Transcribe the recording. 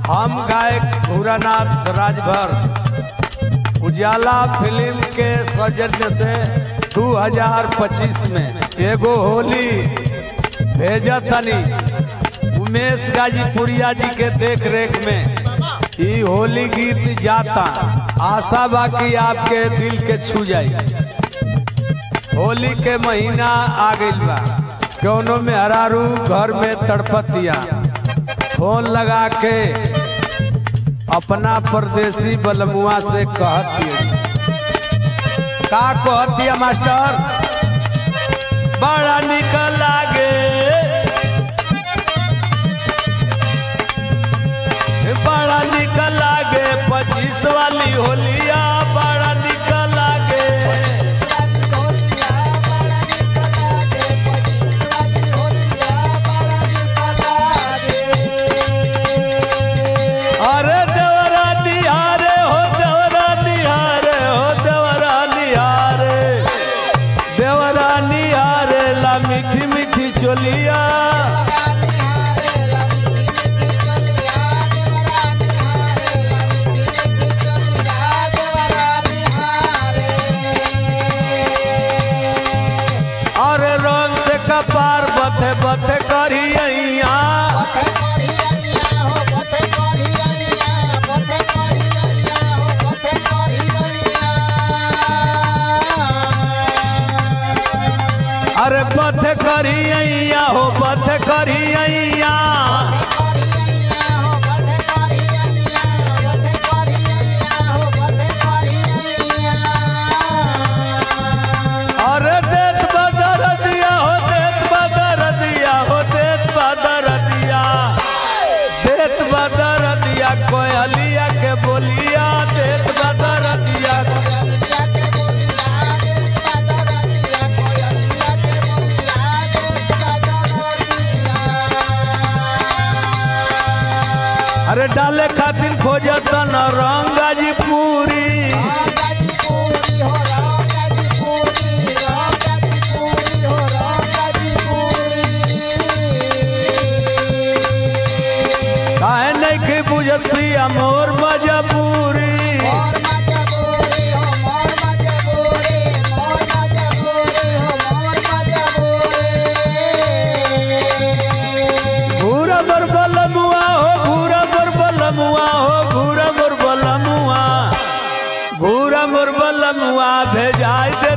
हम गायक भूरानाथ राजभर उजाला फिल्म के सौजन्य से 2025 में एगो होली भेजा तनी उमेश गाजीपुरिया जी के देख रेख में ई होली गीत जाता आशा बा कि आपके दिल के छू जाई होली के महीना आ गइल बा कौनो में हरारू घर में तड़पतिया फोन लगा के अपना परदेसी बलमुआ से कहती का कहती मास्टर बड़ा निकल लागे बड़ा निकल लागे पच्चीस वाली होलिया बड़ा निकल लागे अरे देवरा निहारे हो देवरा निहारे हो देवरा निहारे देवरा निहारे ला मीठी मीठी चोलिया अरे रंग से कपार बथे बथे करी अरे बथे करी हो बथे करी अरे देत बदर दिया हो देत बदर दिया हो देत बदर दिया देत बदर दिया कोयलिया के बोलिया देत बदर दिया अरे डाले खातिर खोजत न रंगाजी पूरी काहे नहीं के बुझत प्रिया मोर मजबूरी घूरा बर बलमुआ हो घूरा बर बलमुआ हो घूरा बर बलमुआ घूरा बर बलमुआ भेजाई दे